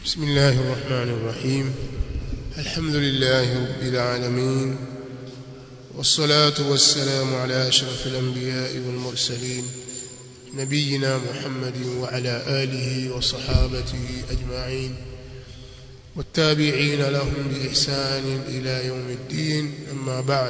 بسم الله الرحمن الرحيم الحمد لله رب العالمين والصلاة والسلام على أشرف الأنبياء والمرسلين نبينا محمد وعلى آله وصحابته أجمعين والتابعين لهم بإحسان إلى يوم الدين أما بعد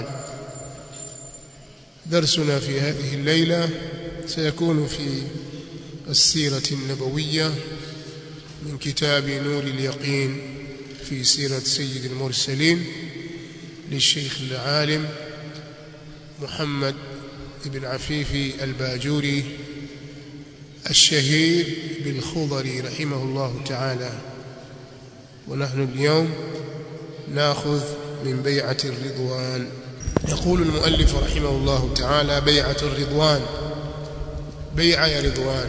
درسنا في هذه الليلة سيكون في السيرة النبوية من كتاب نور اليقين في سيرة سيد المرسلين للشيخ العالم محمد بن عفيف الباجوري الشهير بالخضري رحمه الله تعالى ونحن اليوم ناخذ من بيعة الرضوان يقول المؤلف رحمه الله تعالى بيعة الرضوان بيعة يا رضوان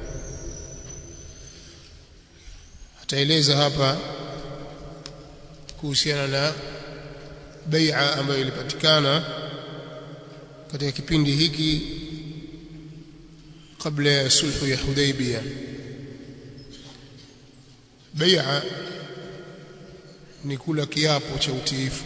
ataeleza hapa kuhusiana na bai'a ambayo ilipatikana katika kipindi hiki kabla ya sulhu ya Hudaybiyah bai'a ni kula kiapo cha utiifu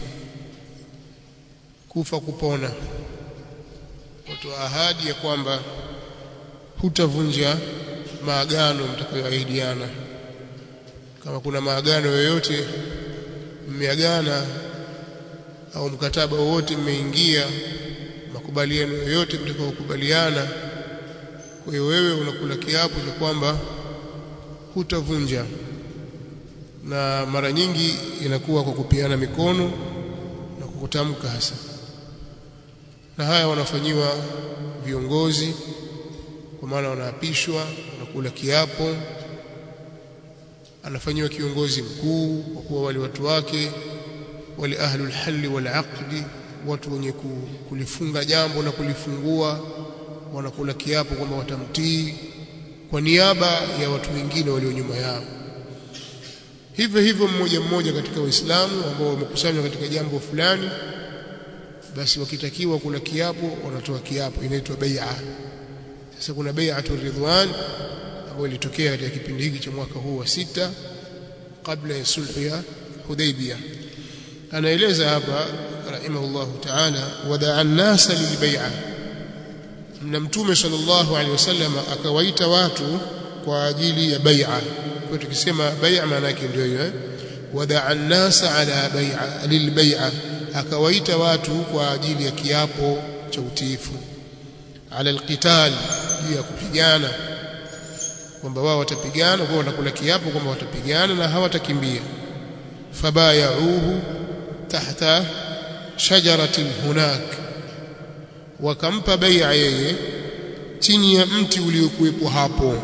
kufa kupona kutoa ahadi ya kwamba hutavunja maagano mtakayoahidiana kama kuna maagano yoyote mmeagana au mkataba wowote mmeingia makubaliano yoyote mtakayokubaliana kwa hiyo wewe unakula kiapo cha kwamba hutavunja na mara nyingi inakuwa kwa kupiana mikono na kukutamka hasa na haya wanafanyiwa viongozi kwa maana wanaapishwa wanakula kiapo anafanyiwa kiongozi mkuu kwa kuwa wale watu wake wale ahlul halli wal aqdi watu wenye kulifunga jambo na kulifungua wanakula kiapo kwamba watamtii kwa niaba ya watu wengine walio nyuma yao hivyo hivyo mmoja mmoja katika waislamu ambao wamekusanywa katika jambo fulani basi wakitakiwa kula kiapo wanatoa kiapo inaitwa bai'a sasa kuna bai'atu ridwan ambayo ilitokea katika kipindi hiki cha mwaka huu wa sita kabla ya sulhu ya Hudaybiyah anaeleza hapa rahimahullah ta'ala wadaa an-nasa lilbai'a na mtume sallallahu alaihi wasallam akawaita watu kwa ajili ya bai'a kwa tukisema bai'a maana yake ndio hiyo wadaa an-nasa ala bai'a lilbai'a akawaita watu kwa ajili ya kiapo cha utiifu ala alqital juu ya kupigana kwamba wao watapigana kwa wanakula kiapo kwamba watapigana na hawatakimbia fabayauhu tahta shajaratin hunak wakampa bai'a yeye chini ya mti uliokuwepo hapo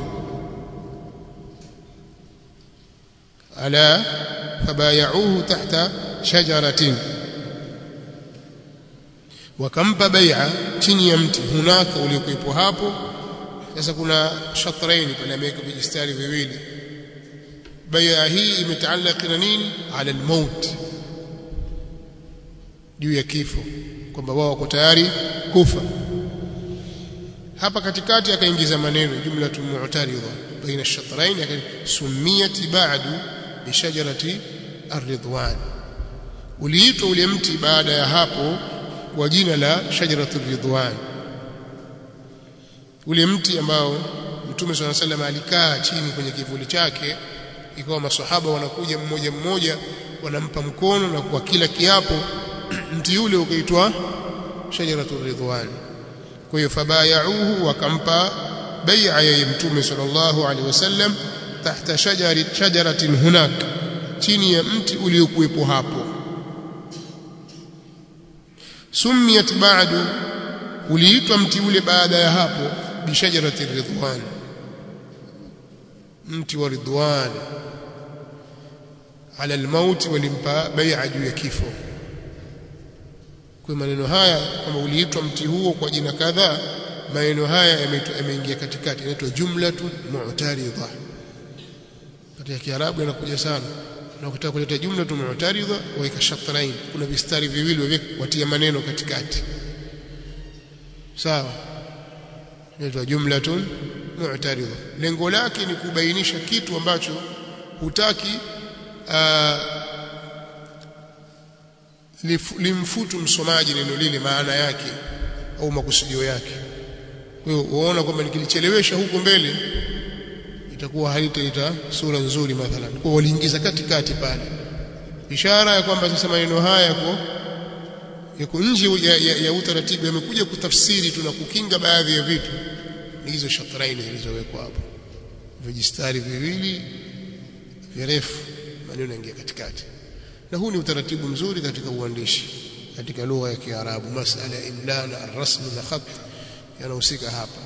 ala fabayauhu tahta shajaratin wakampa bai'a chini ya mti hunaka uliokuwepo hapo sasa kuna shatraini pale ameweka vijistari viwili bai'a hii imetaalaki na nini ala almaut juu ya kifo kwamba wao wako tayari kufa hapa katikati akaingiza maneno jumlatun mu'taridha baina ash-shatrain sumiyat ba'du bi shajarati ar-ridwan uliitwa ule mti baada ya hapo kwa jina la shajaratul ridwan ule mti ambao Mtume swalla sallam alikaa chini kwenye kivuli chake ikawa maswahaba wanakuja mmoja mmoja wanampa mkono na kwa kila kiapo mti ule ukaitwa shajaratul ridwan kwa hiyo fabayauhu wakampa bai'a ya Mtume sallallahu alaihi wasallam tahta shajari shajaratin hunak chini ya mti uliokuwepo hapo sumiyat ba'du uliitwa mti ule baada ya hapo bishajarati ridwan mti wa ridwan ala almaut walimpa bai'a juu ya kifo kwa maneno haya kama uliitwa mti huo kwa jina kadhaa maneno haya yameingia katikati inaitwa jumlatun mu'taridha katika kiarabu yanakuja sana na ukitaka kuleta jumlatun mu'taridha waika shatrain kuna vistari viwili watia maneno katikati sawa inaitwa jumlatun mu'taridha lengo lake ni kubainisha kitu ambacho hutaki uh, limfutu msomaji neno lile maana yake au makusudio yake kwa hiyo unaona kwamba nikilichelewesha huko mbele itakuwa halitaleta sura nzuri mathalan kwa waliingiza katikati pale ishara ya kwamba sasa maneno haya yako yako nje ya, ya, ya utaratibu yamekuja kutafsiri tu na kukinga baadhi ya vitu ni hizo shatraini zilizowekwa hapo vijistari viwili virefu maneno yanaingia katikati na huu ni utaratibu mzuri katika uandishi katika lugha ya Kiarabu masala ya imla na rasm na khat yanahusika hapa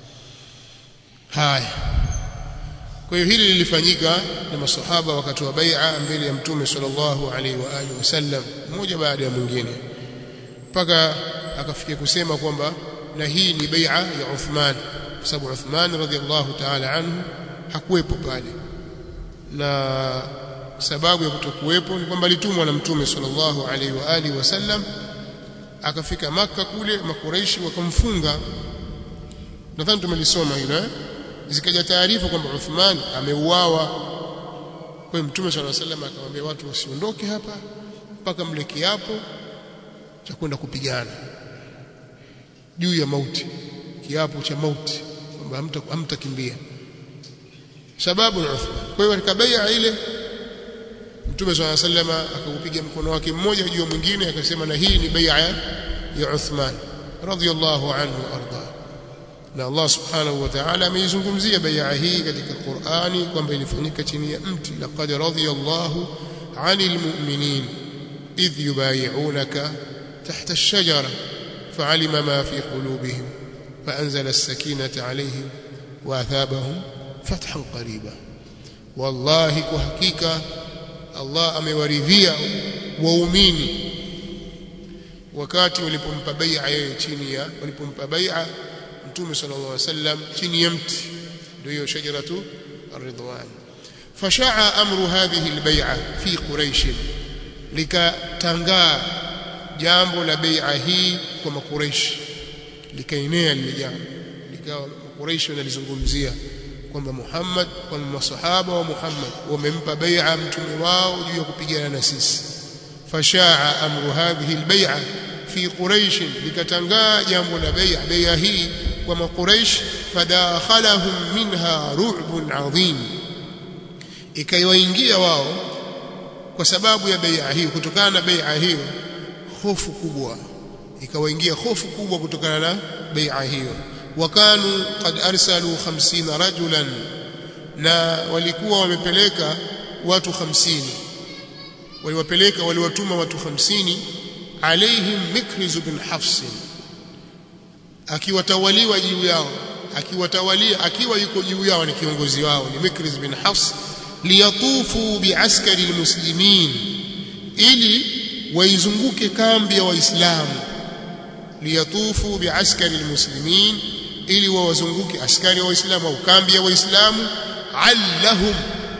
haya kwa hiyo hili lilifanyika na masahaba wakati wa bai'a mbele ya mtume sallallahu alaihi wa alihi wasallam mmoja baada ya mwingine mpaka akafikia kusema kwamba na hii ni bai'a ya Uthman kwa sababu Uthman radhiallahu ta'ala anhu hakuwepo pale na sababu ya kutokuwepo ni kwamba alitumwa na mtume sallallahu alaihi wa alihi wasallam akafika maka kule makureishi wakamfunga nadhani tumelisoma hilo eh zikaja taarifa kwamba Uthman ameuawa kwa mtume sallallahu alaihi wasallam akamwambia watu wasiondoke hapa mpaka mle kiapo cha kwenda kupigana juu ya mauti kiapo cha mauti kwamba hamtakimbia sababu ni Uthman kwa hiyo katika bai'a ile Mtume swalla sallama akaupiga mkono wake mmoja juu ya mwingine akasema na hii ni bai'a ya Uthman radhiyallahu anhu arda na Allah subhanahu wa ta'ala ameizungumzia bai'a hii katika Qur'ani kwamba ilifanyika chini ya mti laqad radiyallahu 'anil mu'minin idh yubayi'unaka tahta ash-shajara fa'alima ma fi qulubihim فأنزل السكينة عليهم وأثابهم فتحا قريبا والله كحقيقة Allah amewaridhia waumini wakati walipompa bai'a yeye chini ya walipompa bai'a Mtume sallallahu alaihi wasallam chini ya mti ndio hiyo shajaratu ar-ridwan fasha'a amru hadhihi al-bai'a fi quraish likatangaa jambo la bai'a hii kwa makuraish likaenea lile jambo likawa makuraish wanalizungumzia kwamba Muhammad kwamba masahaba wa Muhammad wamempa bai'a mtume wao juu ya kupigana na sisi fashaa amru hadhihi albay'a fi quraish likatangaa jambo la bai'a bai'a hii kwa makuraish fadakhalahum minha ru'bun adhim ikaiwaingia wao kwa sababu ya bai'a hii kutokana na bai'a hiyo hofu kubwa ikawaingia hofu kubwa kutokana na bai'a hiyo wakanu qad arsalu 50 rajulan na walikuwa wamepeleka watu 50 waliwapeleka waliwatuma watu 50 alaihim mikriz bin hafs akiwatawaliwa juu yao akiwatawalia akiwa yuko juu yao ni kiongozi wao ni mikriz bin hafs liyatufu biaskari almuslimin ili waizunguke kambi ya waislamu liyatufu biaskari almuslimin ili wawazunguke askari wa waislamu au kambi ya waislamu allahum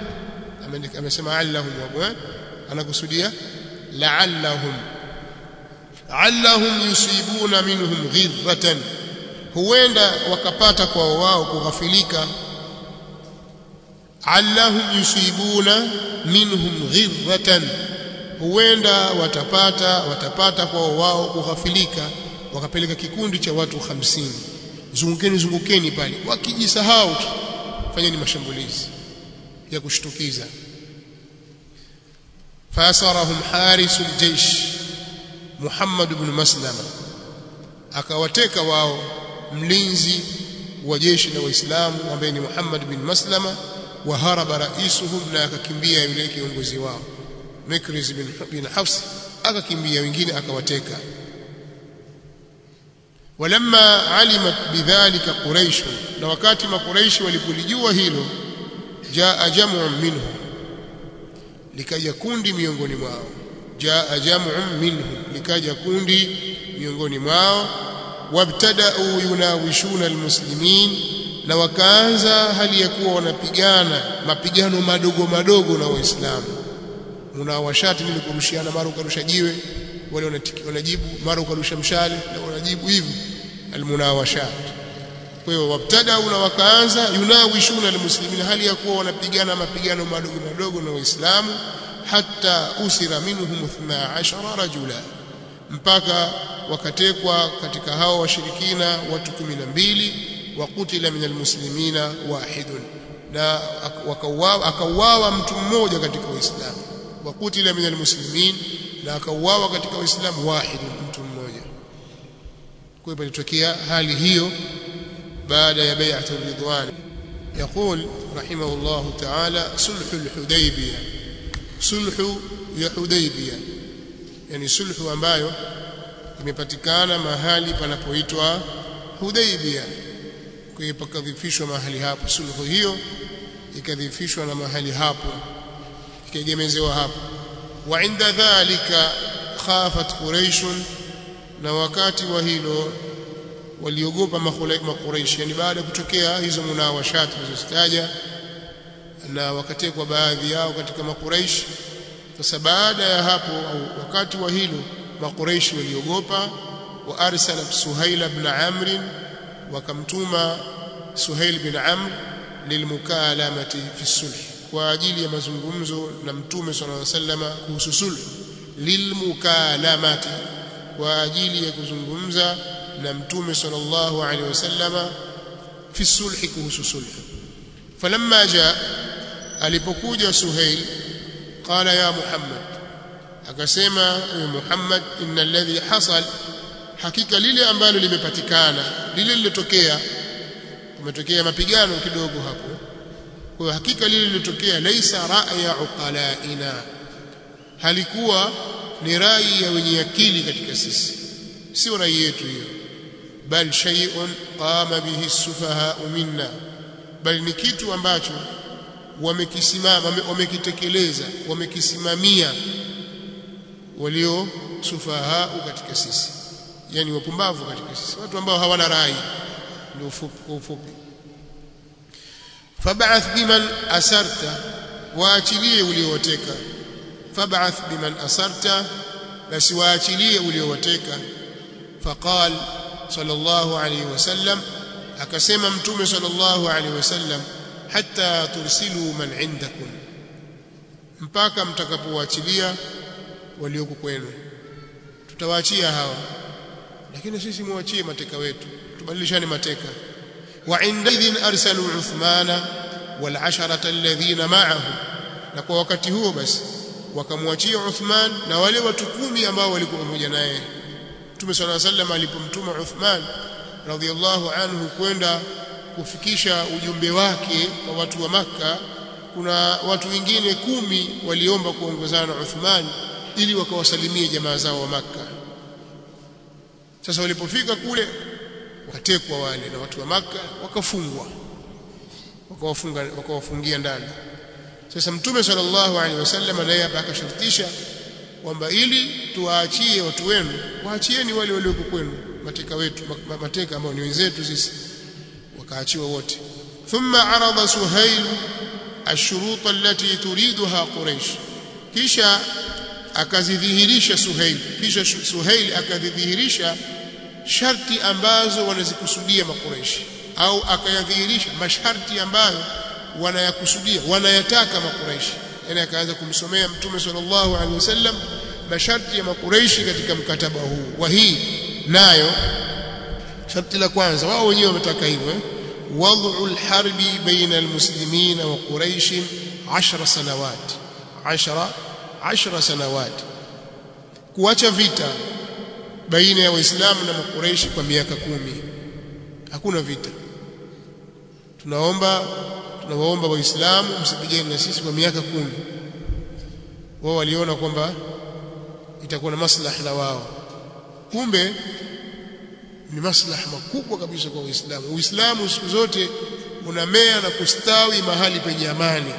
amesema allahum wa anakusudia la'allahum allahum yusibuna minhum ghirratan huenda wakapata kwa wao kughafilika allahum yusibuna minhum ghirratan huenda watapata watapata kwa wao kughafilika wakapeleka kikundi cha watu hamsini zungukeni zungukeni pale wakijisahau tu fanyeni mashambulizi ya kushtukiza fasarahum harisul jaysh Muhammad ibn Maslama akawateka wao mlinzi wa jeshi la Waislamu ambaye ni Muhammad bin Maslama wa haraba raisuhum na akakimbia yule kiongozi wao Mikriz bin, bin Hafs akakimbia wengine akawateka walamma alimat bidhalika quraish na wakati makuraishi walipolijua hilo jaa jam'un minhum likaja kundi miongoni mwao jaa jam'un minhum likaja kundi miongoni mwao wabtada'u yunawishuna almuslimin na wakaanza hali ya kuwa wanapigana mapigano madogo madogo na waislamu munawashati ni kurushiana mara ukarusha jiwe wale wanajibu mara ukarusha mshale na wanajibu hivi almunawashat kwa hiyo wabtadau na wakaanza yunawishuna almuslimina hali ya kuwa wanapigana mapigano madogo madogo na waislamu hatta usira minhum 12 rajula mpaka wakatekwa katika hao washirikina watu 12 wa kutila min almuslimina wahidun na wakauawa akauawa mtu mmoja katika waislamu wa kutila min almuslimin na akauawa katika waislamu wahidun mtu mmoja kwa hiyo ilitokea hali hiyo بعد يا بيعة الرضوان يقول رحمه الله تعالى صلح الحديبية صلح ya Hudaybiyah yani sulhu ambayo imepatikana mahali panapoitwa Hudaybiyah kwa hiyo pakadhifishwa mahali hapo sulhu hiyo ikadhifishwa na mahali hapo ikaegemezewa hapo wa inda dhalika khafat quraish na wakati wa hilo waliogopa makuraishi yani baada ya kutokea hizo munawashati zilizozitaja na wakatekwa baadhi yao katika makuraishi sasa baada ya hapo au wakati wa hilo makuraishi waliogopa wa arsala suhail ibn amr wakamtuma suhail bin amr lilmukalamati fi sulh kwa ajili ya mazungumzo na mtume sallallahu alaihi wasallam kuhusu sulh lilmukalamati kwa ajili ya kuzungumza na mtume sallallahu alaihi wasallam fi sulh kuhusu sulh falamma jaa alipokuja suhail qala ya muhammad akasema muhammad inna alladhi hasal hakika lile ambalo limepatikana lile lilotokea kumetokea mapigano kidogo hapo kwa hiyo hakika lile lilotokea laisa ra'ya uqalaina halikuwa ni rai ya wenye akili katika sisi sio rai yetu hiyo bal shay'un qama bihi sufaha minna bali ni kitu ambacho wamekisimama wamekitekeleza wamekisimamia walio sufaha katika sisi yani wapumbavu katika sisi watu ambao hawana rai ndio kwa ufupi fab'ath biman asarta waachilie uliowateka fab'ath biman asarta basi waachilie uliowateka faqal sallallahu alayhi wasallam akasema mtume sallallahu alayhi wasallam hatta tursilu man indakum mpaka mtakapowachilia walioko kwenu tutawaachia hawa lakini sisi muachie mateka wetu tubadilishane mateka wa indidhin arsalu uthmana wal asharata alladhina ma'ahu na kwa wakati huo basi wakamwachia Uthman na wale watu kumi ambao walikuwa pamoja naye Mtume صلى الله عليه وسلم alipomtuma Uthman radhiallahu anhu kwenda kufikisha ujumbe wake kwa watu wa maka kuna watu wengine kumi waliomba kuongozana na Uthman ili wakawasalimie jamaa zao wa maka sasa walipofika kule wakatekwa wale na watu wa maka wakafungwa wakawafunga wakawafungia ndani sasa mtume sallallahu alaihi wasallam naye hapa akashartisha kwamba ili tuwaachie watu wenu waachieni wale walioko kwenu mateka wetu mateka ambao ni wenzetu sisi wakaachiwa wote thumma arada suhail ashurut allati turiduha quraish kisha akazidhihirisha suhail kisha suhail akadhihirisha sharti ambazo wanazikusudia makureishi au akayadhihirisha masharti ambayo wanayakusudia wanayataka makureishi yani akaanza kumsomea mtume sallallahu alaihi wasallam masharti ya makureishi katika mkataba huu wa hii nayo sharti la kwanza wao wenyewe wametaka hivyo eh? wad'u alharbi baina almuslimina wa quraish 10 sanawat 10 10 sanawat kuacha vita baina ya waislamu na makureishi kwa miaka kumi hakuna vita tunaomba tunawaomba waislamu msipigane na sisi kwa miaka kumi wao waliona kwamba itakuwa na maslahi na wao kumbe ni maslahi makubwa kabisa kwa Uislamu. Uislamu siku zote unamea na kustawi mahali penye amani.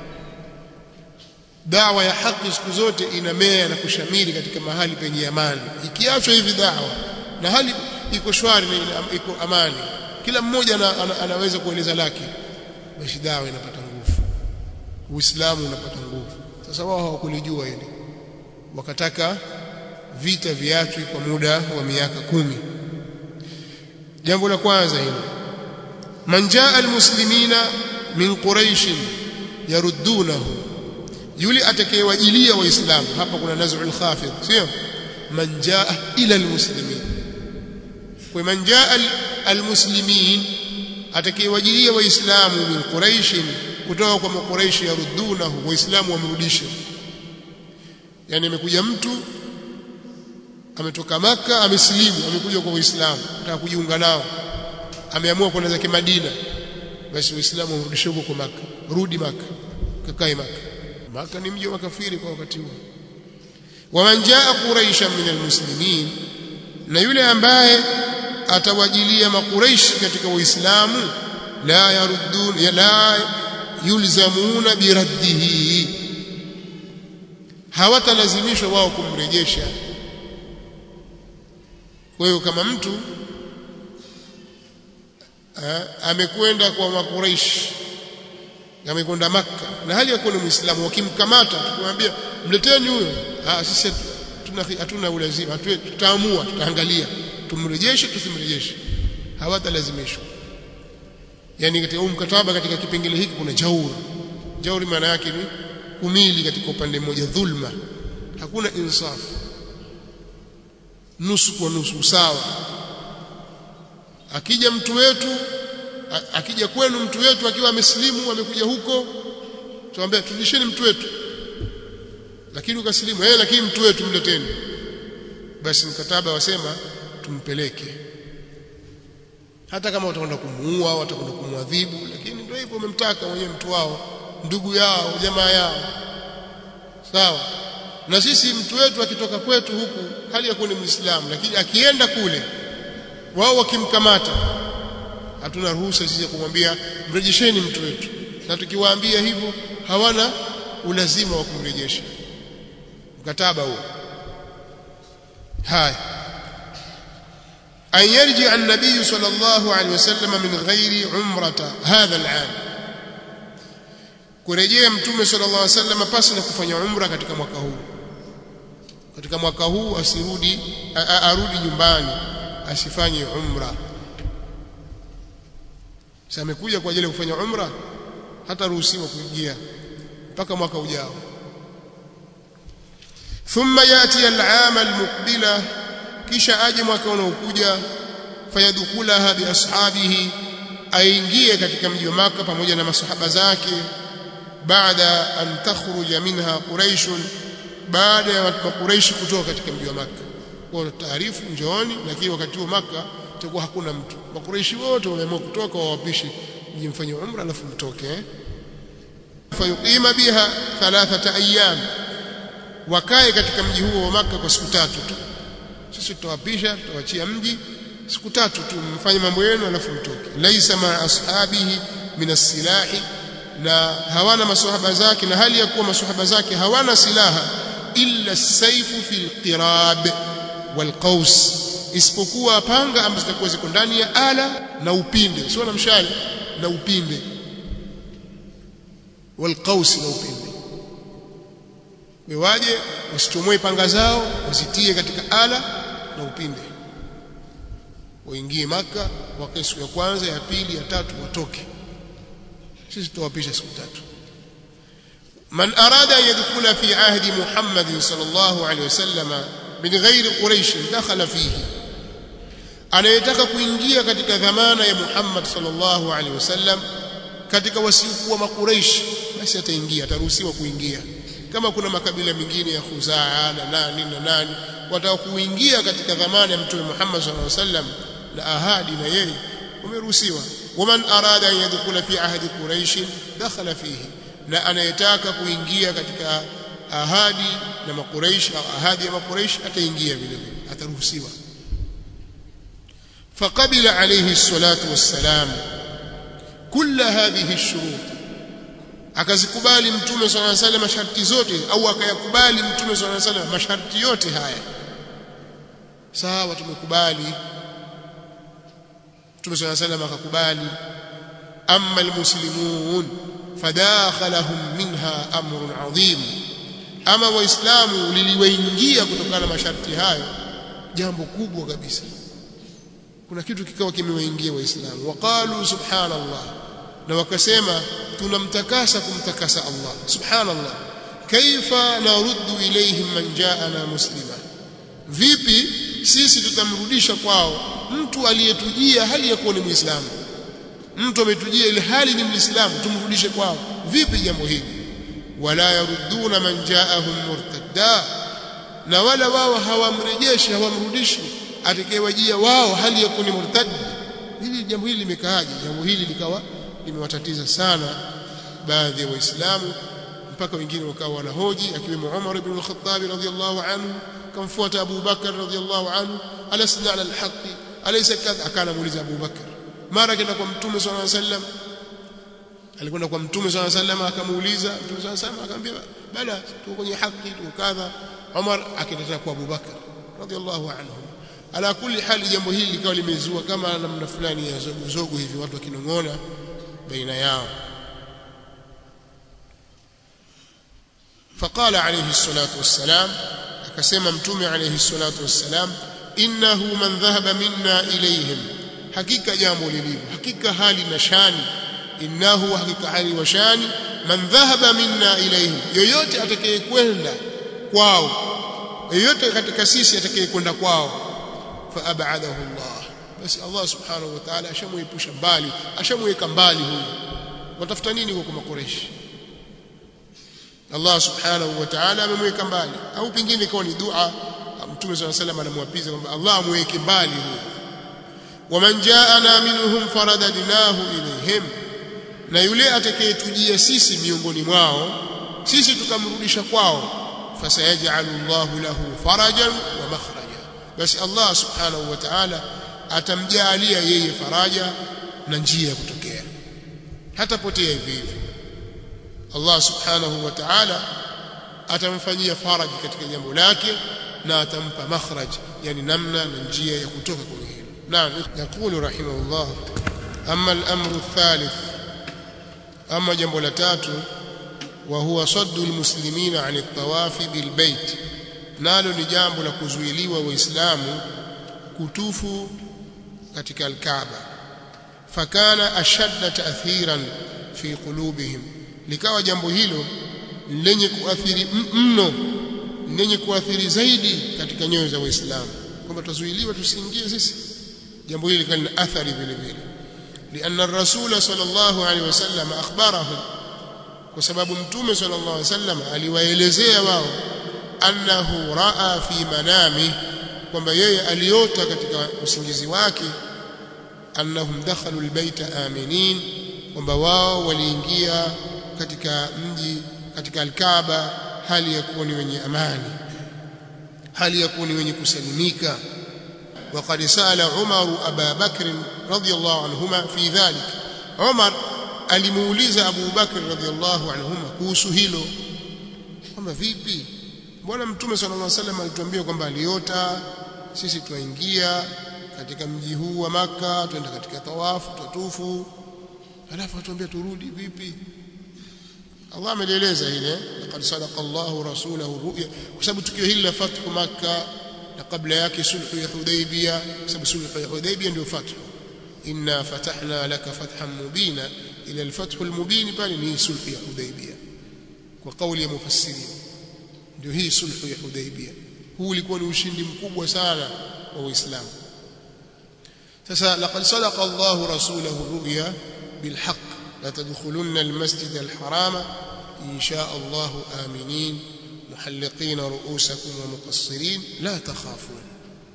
Dawa ya haki siku zote inamea na kushamiri katika mahali penye amani. Ikiachwa hivi dawa na hali iko shwari na iko amani, kila mmoja ana, ana, anaweza kueleza lake, basi dawa inapata nguvu, Uislamu unapata nguvu. Sasa wao hawakulijua hili, wakataka vita viachwe kwa muda wa miaka kumi. Jambo la kwanza hilo. man jaa almuslimina min quraish yaruddunahu yule atakayewajilia waislamu hapa kuna naz'ul khafid sio man jaa ila almuslimin kwa man jaa almuslimin atakayewajilia waislamu min quraish kutoka kwa makuraishi yaruddunahu waislamu wamrudishe yani amekuja mtu ametoka maka amesilimu amekuja kwa waislamu anataka kujiunga nao ameamua kwenda zake Madina basi waislamu wamrudishe huko kwa maka rudi maka kakae maka maka ni mji wa makafiri kwa wakati huo waman jaa quraisha min almuslimin na yule ambaye atawajilia makuraishi katika waislamu la yaruddun la yulzamuna biraddihi hawatalazimishwa wao kumrejesha kwa hiyo kama mtu amekwenda kwa makuraish amekwenda maka na hali ya kuwa ni muislamu wakimkamata tukimwambia mleteni huyo ah sisi hatuna hatuna ulazima tutaamua tutaangalia tumrejeshe tusimrejeshe hawatalazimishwa yani katika huu mkataba katika kipengele hiki kuna jauri jauri maana yake ni kumili katika upande mmoja dhulma hakuna insaf nusu kwa nusu sawa akija mtu wetu akija kwenu mtu wetu akiwa amesilimu amekuja huko tuambia turudisheni mtu wetu lakini ukasilimu eh lakini mtu wetu mleteni basi mkataba wasema tumpeleke hata kama watakwenda kumuua watakwenda kumwadhibu lakini ndio hivyo umemtaka mwenyewe mtu wao ndugu yao jamaa yao sawa na sisi mtu wetu akitoka kwetu huku hali ya kuwa ni muislamu lakini akienda kule wao wakimkamata hatuna ruhusa sisi kumwambia mrejesheni mtu wetu na tukiwaambia hivyo hawana ulazima wa kumrejesha mkataba huo haya أن يرجع النبي صلى الله عليه وسلم من غير عمرة هذا العام kurejea mtume sallallahu alaihi wasallam pasi na kufanya umra katika mwaka huu katika mwaka huu asirudi arudi nyumbani asifanye umra sasa amekuja kwa ajili ya kufanya umra hata ruhusiwa kuingia mpaka mwaka ujao thumma yati al-aam al-muqbila kisha aje mwaka unaokuja fayadkhulaha bi ashabihi aingie katika mji wa maka pamoja na masahaba zake baada an takhruja minha quraish baada ya quraish kutoka katika mji wa maka kwa taarifu njooni lakini wakati huo maka itakuwa hakuna mtu makuraishi wote wameamua kutoka wawapishe mjimfanyie umra alafu mtoke eh? fayuqima biha thalathata ayyam wakae katika mji huo wa maka kwa siku tatu tu sisi tutawapisha tutawachia mji siku tatu tu mfanye mambo yenu alafu mtoke laisa ma ashabihi min as-silahi na hawana maswahaba zake na hali ya kuwa maswahaba zake hawana silaha illa as-sayfu fil qirab wal qaus isipokuwa panga ambazo zitakuwa ziko ndani ya ala na upinde sio na mshale na upinde wal qaus na upinde waje wasichomoe panga zao wasitie katika ala na upinde waingie maka wakae siku ya kwanza ya pili ya tatu watoke sisi tutawapisha siku tatu man arada an yadkhula fi ahdi muhammad sallallahu alaihi wasallam min ghairi quraish dakhala fihi anayetaka kuingia katika dhamana ya muhammad sallallahu alaihi wasallam katika wasiokuwa makuraish basi ataingia ataruhusiwa kuingia kama kuna makabila mengine ya Khuzaa na nani na nani wataka kuingia katika dhamana ya mtume Muhammad sallallahu alaihi wasallam na ahadi na yeye wameruhusiwa waman arada an yadkhula fi ahdi quraish dakhala fihi na anayetaka kuingia katika ahadi na makuraish au ahadi ya makuraish ataingia vile vile ataruhusiwa فقبل عليه الصلاة والسلام كل هذه الشروط akazikubali mtume swalla alayhi wasallam masharti zote au akayakubali mtume swalla alayhi wasallam masharti yote haya sawa tumekubali mtume swalla alayhi wasallam akakubali amma almuslimun fadakhalahum minha amrun adhim ama waislamu liliwaingia kutokana na masharti hayo jambo kubwa kabisa kuna kitu kikawa kimewaingia waislamu waqalu subhanallah na wakasema tunamtakasa kumtakasa Allah subhanallah kaifa naruddu ilayhim man jaana muslima vipi sisi tutamrudisha kwao mtu aliyetujia hali ya kuwa ni muislamu mtu ametujia ile hali ni muislamu tumrudishe kwao vipi jambo hili wala yarudduna man jaahum murtadda na wala wao hawamrejeshi hawamrudishi atakayewajia wao hali ya kuwa ni murtad hili jambo hili limekaaje jambo hili likawa limewatatiza sana baadhi ya waislamu mpaka wengine wakawa wanahoji akiwemo Umar ibn al-Khattab radhiyallahu anhu kamfuata Abu Bakar radhiyallahu anhu alasna ala al-haqq alaysa kadha akana muuliza Abu Bakar mara kenda kwa mtume sallallahu alayhi wasallam alikwenda kwa mtume sallallahu alayhi wasallam akamuuliza mtume sallallahu alayhi wasallam akamwambia bala tuko kwenye haki tuko kadha Umar akaenda kwa Abu Bakar radhiyallahu anhu ala kulli hali jambo hili likawa limezua kama namna fulani ya zogo zogo hivi watu wakinong'ona baina yao فقال عليه الصلاة والسلام akasema mtume alayhi salatu wassalam innahu man dhahaba minna ilayhim hakika jambo lilivyo hakika hali na shani innahu hakika hali wa shani man dhahaba minna ilayhim yoyote atakayekwenda kwao yoyote katika sisi atakayekwenda kwao fa ab'adahu Allah basi Allah subhanahu wa ta'ala ashamuepusha mbali ashamuweka mbali huyu watafuta nini kwa makoreshi Allah subhanahu wa ta'ala amemweka mbali au pengine ikawa ni dua Mtume صلى الله عليه وسلم anamwapiza kwamba Allah amweke mbali huyo waman jaana minhum faradadnahu ilayhim na yule atakayetujia sisi miongoni mwao sisi tukamrudisha kwao fasayajalu Allahu lahu farajan wa makhraja basi Allah subhanahu wa ta'ala atamjalia yeye faraja na njia ya kutokea hatapotea hivi hivi Allah subhanahu wa ta'ala atamfanyia faraji katika jambo lake na atampa makhraj yani namna na njia ya kutoka kwenye hilo naam yakulu rahimahullah amma al-amru thalith ama jambo la tatu wa huwa saddu almuslimina an at-tawaf bilbayt nalo ni jambo la kuzuiliwa waislamu kutufu katika al-Kaaba fakana ashadda ta'thiran fi qulubihim likawa jambo hilo lenye kuathiri mno lenye kuathiri zaidi katika nyoyo za waislamu kwamba tuzuiliwa tusiingie sisi jambo hili likawa lina athari vile vile لأن الرسول صلى الله عليه وسلم أخبرهم وسبب متوم صلى الله عليه وسلم aliwaelezea wao annahu raa fi manami kwamba yeye aliota katika usingizi wake annahum dakhalu albayta aminin kwamba wao waliingia katika mji katika alkaaba hali ya kuwa ni wenye amani hali ya kuwa ni wenye kusalimika وقد سال عمر أبا بكر رضي الله عنهما في ذلك عمر alimuuliza Abu Bakr radhiallahu anhuma kuhusu hilo kwamba vipi mbona mtume sallallahu alaihi wasallam alituambia kwamba aliota sisi tuingia katika mji huu wa maka twenda katika tawafu tatufu alafu atuambia turudi vipi Allah amelieleza ile laqad sadaqa Allahu rasulahu ru'ya kwa sababu tukio hili la fathu makkah na kabla yake sulhu ya Hudaybiyah kwa sababu sulhu ya Hudaybiyah ndio fathu inna fatahna laka fathan mubina ila alfathu almubin pale ni sulhu ya Hudaybiyah kwa kauli ya mufassirin ndio hii sulhu ya Hudaybiyah huu ulikuwa ni ushindi mkubwa sana wa Uislamu sasa laqad sadaqa Allahu rasulahu ru'ya bilhaq la tadkhulunna almasjid alharama in sha Allahu aminin محلقين رؤوسكم ومقصرين لا تخافون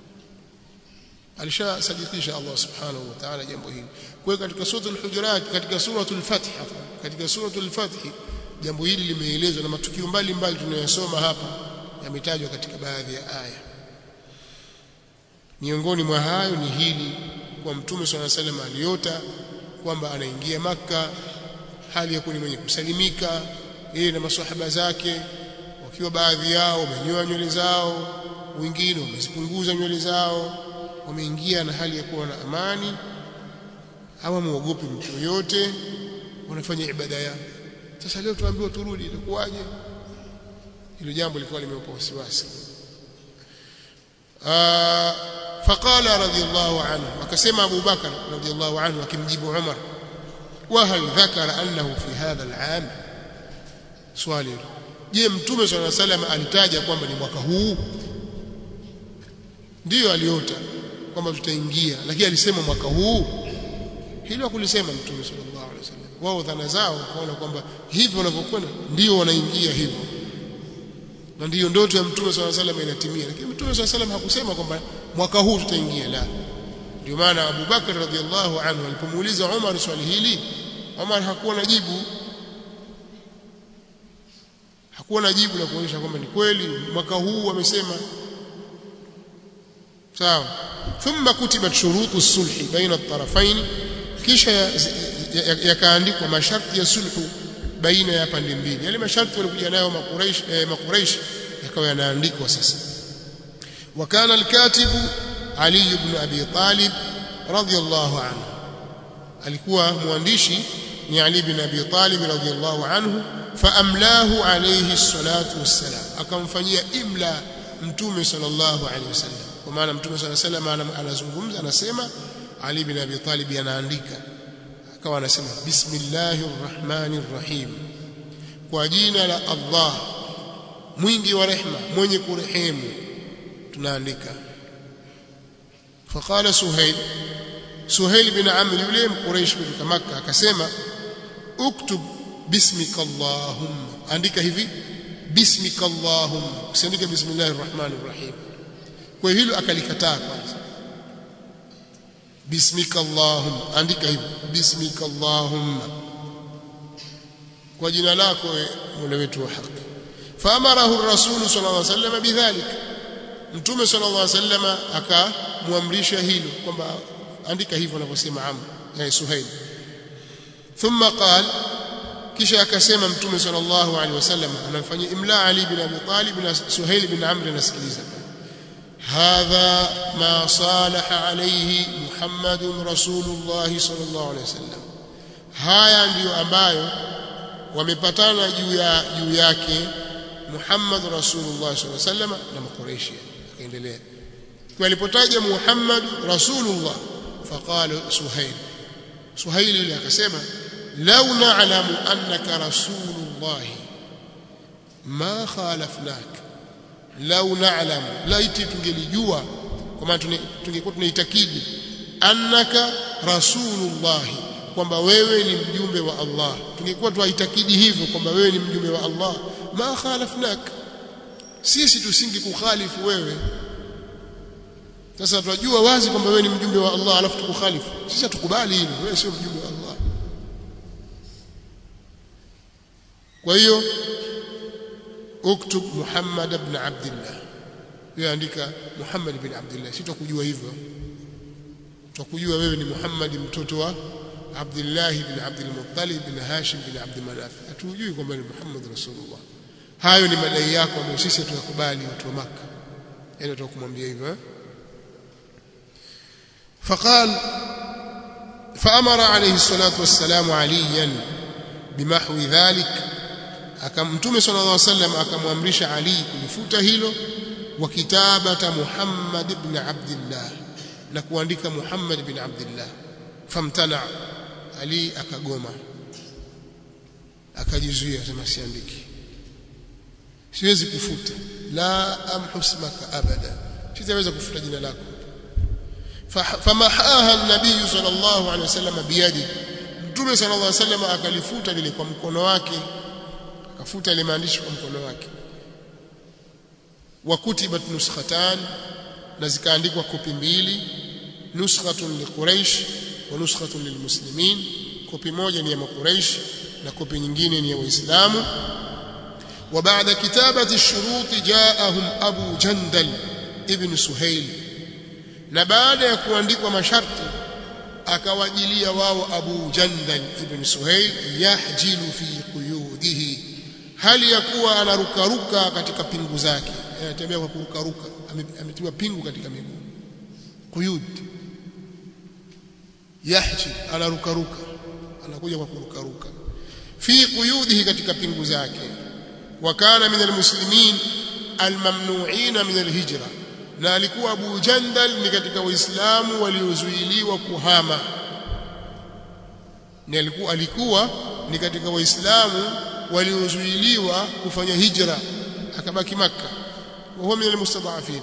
alishasadikisha Allah subhanahu wa ta'ala jambo hili kwa hiyo katika suratul hujurat katika suratul fath katika suratul fath jambo hili limeelezwa na matukio mbalimbali tunayosoma hapa yametajwa katika baadhi ya aya miongoni mwa hayo ni hili kwa mtume swalla salam aliota kwamba anaingia maka hali ya kuni mwenye kusalimika yeye na maswahaba zake wakiwa baadhi yao wamenyoa nywele zao wengine wamezipunguza nywele zao wameingia na hali ya kuwa na amani hawamuogopi mtu yoyote wanafanya ibada yao sasa leo tuambiwa turudi itakuwaje hilo jambo lilikuwa limeupa wasiwasi faqala radiyallahu anhu akasema Abu Bakar radiyallahu anhu akimjibu Umar وهل ذكر أنه في هذا العام swali je mtume swalla salam alitaja kwamba ni mwaka huu ndiyo aliota kwamba tutaingia lakini alisema mwaka huu hilo hakulisema mtume sallallahu alaihi wasallam wao dhana zao kaona kwamba hivyo wanavyokwenda ndio wanaingia hivyo na ndiyo ndoto ya mtume swalla salam inatimia lakini mtume swalla salam hakusema kwamba mwaka huu tutaingia la ndio maana Abu Bakar radhiallahu anhu alipomuuliza Umar swali hili Umar hakuwa na jibu hakuwa na jibu la kuonyesha kwamba ni kweli mwaka huu wamesema sawa thumma kutibat shurutu sulhi baina at-tarafain kisha yakaandikwa masharti ya sulhu baina ya pande mbili yale masharti walikuja nayo makuraish eh, makuraish yakawa yanaandikwa sasa وكان الكاتب علي بن أبي طالب رضي الله عنه alikuwa mwandishi ni Ali bin Abi Talib radhiyallahu anhu faamlahu alayhi salatu wassalam akamfanyia imla mtume sallallahu alayhi wasallam kwa maana mtume sallallahu alayhi wasallam anazungumza anasema Ali bin Abi Talib anaandika akawa anasema bismillahir rahmanir rahim kwa jina la Allah mwingi wa rehma mwenye kurehemu tunaandika faqala suhail suhail bin amr yule mquraish kutoka makka akasema uktub bismika allahumma andika hivi bismika allahumma usiandike bismillahir rahmanir rahim kwa hilo akalikataa kwanza bismika allahumma andika hivi bismika allahumma kwa jina lako mola wetu wa haki faamarahu ar-rasul sallallahu alayhi wasallam bidhalika mtume sallallahu alayhi wasallam akamwamrisha hilo kwamba andika hivyo anavyosema Amr eh, Suhail thumma qal kisha akasema mtume sallallahu alaihi wasallam anamfanyia imla Ali bin Abi Talib na Suhail bin Amr anasikiliza hadha ma salaha alayhi Muhammadun Rasulullah sallallahu alaihi wasallam haya ndiyo ambayo wamepatana juu ya juu yake Muhammad Rasulullah sallallahu alaihi wasallam na Makureishi akaendelea kwa alipotaja Muhammad Rasulullah فقال سهيل سهيل yule akasema law na'lamu annaka rasulullah ma khalafnak law na'lamu laiti tungelijua kwa maana tungekuwa tunaitakidi annaka rasulullah kwamba wewe ni mjumbe wa Allah tungekuwa tuaitakidi hivyo kwamba wewe ni mjumbe wa Allah ma khalafnak sisi tusingekukhalifu wewe sasa tunajua wazi kwamba wewe ni mjumbe wa Allah alafu tukukhalifu sisi hatukubali hilo wewe sio mjumbe wa Allah kwa hiyo uktub Muhammad ibn Abdullah wewe andika Muhammad ibn Abdullah sitakujua hivyo tutakujua wewe ni Muhammad mtoto wa Abdullah ibn Abdul Muttalib ibn Hashim ibn Abd Manaf hatujui kwamba ni Muhammad Rasulullah hayo ni madai yako ambayo sisi tunakubali watu wa Makka yani tutakumwambia hivyo eh? فقال فأمر عليه الصلاة والسلام عليا بمحو ذلك akamtume صلى الله عليه وسلم akamwamrisha Ali kulifuta hilo wa kitabata Muhammad ibn Abdullah na kuandika Muhammad ibn Abdullah famtana Ali akagoma akajizuia sema siandiki siwezi kufuta la amhusmaka abada sitaweza kufuta jina lako famahaha an-nabiy sallallahu alaihi wasallam biyadi mtume sallallahu alaihi wasallam akalifuta lile kwa mkono wake akafuta ile maandishi kwa mkono wake wa kutibat nuskhatan na zikaandikwa kopi mbili nuskhatun liquraish wa nuskhatun lilmuslimin kopi moja ni ya makuraish na kopi nyingine ni ya waislamu وبعد كتابة الشروط جاءهم أبو جندل ابن سهيل na baada ya kuandikwa masharti akawajilia wao Abu Jandal ibn Suhail yahjilu fi quyudihi hali ya kuwa anarukaruka katika pingu zake anatembea kwa kurukaruka ametiwa pingu katika miguu quyud yahji anarukaruka anakuja kwa kurukaruka fi quyudihi katika pingu zake wa kana min almuslimin almamnu'ina min alhijra na alikuwa Abu Jandal ni katika waislamu waliozuiliwa kuhama ni alikuwa alikuwa ni katika waislamu waliozuiliwa kufanya hijra akabaki maka وهو من المستضعفين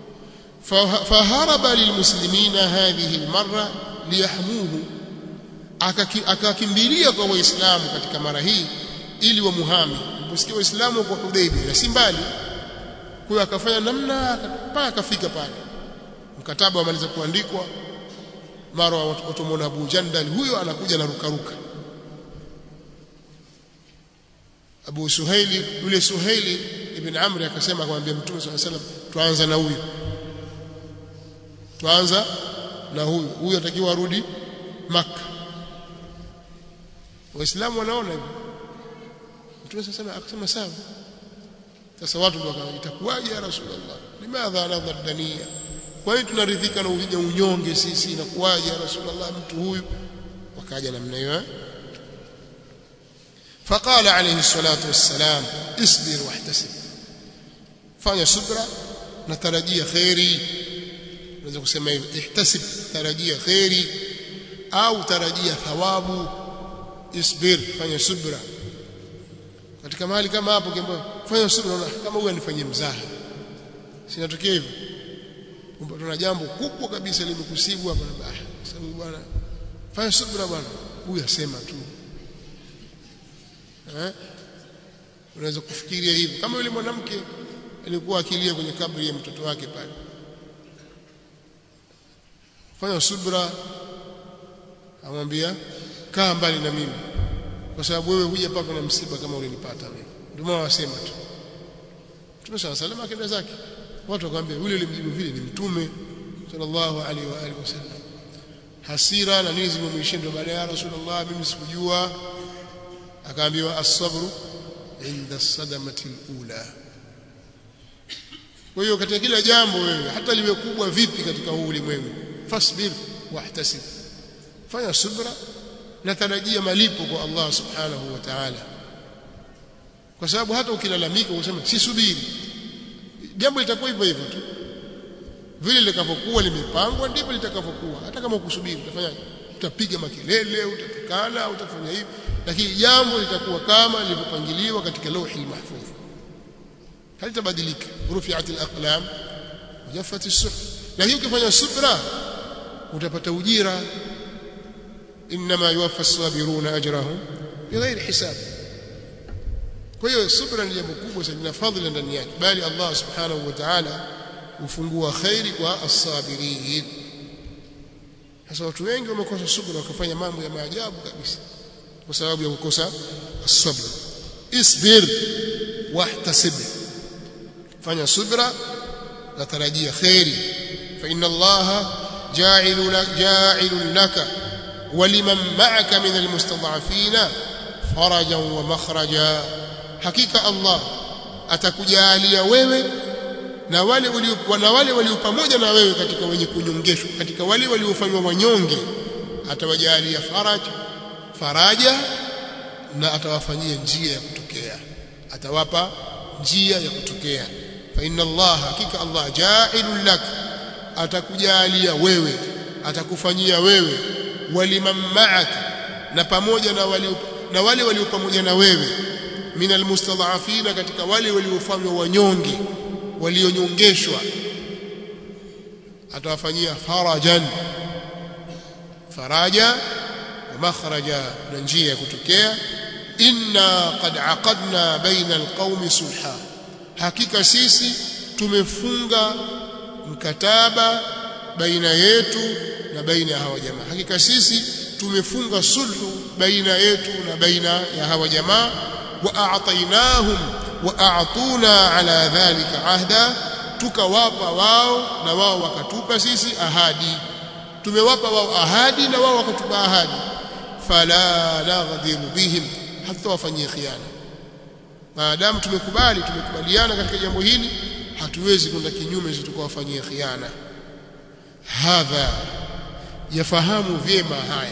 فهرب للمسلمين هذه المرة ليحموه akakimbilia kwa waislamu katika mara hii ili wamuhami usikie waislamu kwa Hudaybiyah na si mbali kwa akafanya namna mpaka akafika pale mkataba wamaliza kuandikwa mara watu wameona Abu Jandal huyo anakuja na rukaruka Abu Suhaili yule Suhaili ibn Amr akasema akamwambia Mtume swalla salam tuanza na huyu tuanza na huyu huyu atakiwa arudi Makka waislamu wanaona hivyo Mtume swalla akasema sawa sasa watu ndio itakuwaje ya Rasulullah limadha nadhar dania kwa hiyo tunaridhika na uvija unyonge sisi inakuwaje ya Rasulullah mtu huyu wakaja namna hiyo فقال عليه الصلاة والسلام اصبر واحتسب fanya subra na tarajia khairi unaweza kusema hivi ihtasib tarajia khairi au tarajia thawabu isbir fanya subra katika mahali kama hapo kiamba fanya subra kama huyu anifanyie mzaha sinatokea hivyo kwamba tuna jambo kubwa kabisa limekusibu hapa na sababu bwana fanya subra bwana huyu asema tu eh unaweza kufikiria hivyo kama yule mwanamke alikuwa akilia kwenye kabri ya mtoto wake pale fanya subra amwambia kaa mbali na mimi kwa sababu wewe huja paka na msiba kama ulinipata mimi ndio maana wasema tu Mtume صلى الله akaenda zake watu wakamwambia yule alimjibu vile ni mtume sallallahu alaihi wa alihi wasallam hasira na nini zimemwishia ndio baada ya rasulullah mimi sikujua akaambiwa as-sabru inda sadamati al-ula kwa hiyo katika kila jambo wewe hata liwe kubwa vipi katika huu ulimwengu fasbir wahtasib fanya subra na tarajia malipo kwa Allah subhanahu wa ta'ala kwa sababu hata ukilalamika useme si subiri jambo litakuwa hivyo hivyo tu vile litakavyokuwa limepangwa ndivyo litakavyokuwa hata kama ukusubiri utafanyaje utapiga makelele utatukana utafanya hivi lakini jambo litakuwa kama lilivyopangiliwa katika lauhi mahfudh halitabadilika rufi'at al-aqlam jaffat as-suhuf lakini ukifanya subra utapata ujira inma yuwaffa as-sabiruna ajrahum bighairi hisab kwa hiyo subra ni jambo kubwa sana na fadhila ndani yake bali Allah subhanahu wa ta'ala hufungua khairi kwa as-sabirin sasa watu wengi wamekosa subra wakafanya mambo ya maajabu kabisa kwa sababu ya kukosa as-sabr isbir wahtasib fanya subra na tarajia khairi fa inna allaha ja'ilun ja'ilun laka ولمن معك من المستضعفين فرجا ومخرجا hakika Allah atakujalia wewe na wale walio na wale walio pamoja na wewe katika wenye kunyongeshwa katika wale waliofanywa wanyonge atawajalia faraj faraja na atawafanyia njia ya kutokea atawapa njia ya kutokea fa inna Allah hakika Allah ja'ilun lak atakujalia wewe atakufanyia wewe waliman ma'ak na pamoja na wale na wale walio pamoja na wewe min almustadhafina katika wale waliofanywa wanyonge walionyongeshwa atawafanyia farajan faraja wa makhraja na njia ya kutokea inna qad aqadna baina alqaumi sulha hakika sisi tumefunga mkataba baina yetu na baina ya hawa jamaa hakika sisi tumefunga sulhu baina yetu na baina ya hawa jamaa wa a'tainahum wa a'tuna ala dhalika ahda tukawapa wao na wao wakatupa sisi ahadi tumewapa wao ahadi na wao wakatupa ahadi fala naghdhiru bihim hatutawafanyia khiana maadamu tumekubali tumekubaliana katika jambo hili hatuwezi kwenda kinyume tukawafanyia khiana hadha yafahamu vyema haya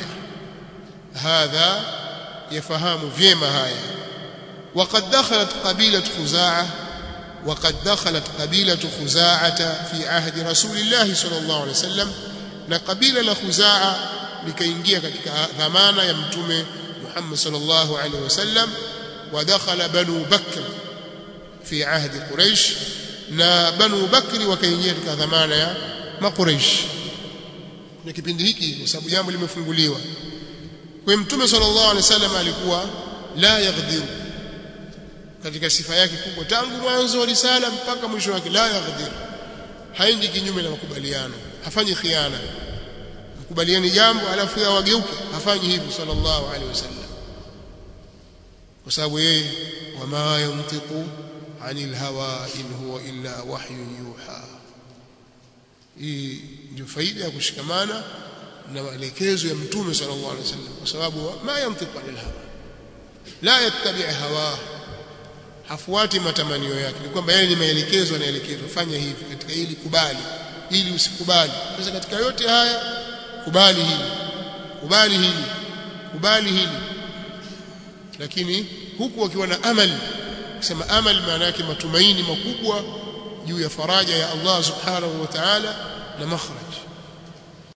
hadha yafahamu vyema haya وقد دخلت قبيلة خزاعة وقد دخلت قبيلة خزاعة في عهد رسول الله صلى الله عليه وسلم na kabila la Khuzaa likaingia katika dhamana ya mtume Muhammad sallallahu alaihi wasallam wa dakhala banu Bakr fi ahdi Quraysh na banu Bakri wakaingia katika dhamana ya Makuraish na kipindi hiki kwa sababu jambo limefunguliwa kwa mtume sallallahu alaihi wasallam alikuwa la yaghdiru katika sifa yake kubwa tangu mwanzo wa risala mpaka mwisho wake la yaghdir haendi kinyume na makubaliano hafanyi khiana mkubaliani jambo alafu yeye wageuke hafanyi hivyo sallallahu alaihi wasallam kwa sababu yeye wama yantiqu anil hawa in huwa illa wahyun yuha hii ndio faida ya kushikamana na maelekezo ya mtume sallallahu alaihi wasallam kwa sababu ma yantiqu anil hawa la yattabi hawa hafuati matamanio yake ni kwamba yeye ni maelekezo anaelekezwa fanya hivi katika hili kubali ili usikubali sasa katika yote haya kubali hili kubali hili kubali hili lakini huku wakiwa na amali kusema amali maana yake matumaini makubwa juu ya faraja ya Allah subhanahu wa ta'ala na makhraj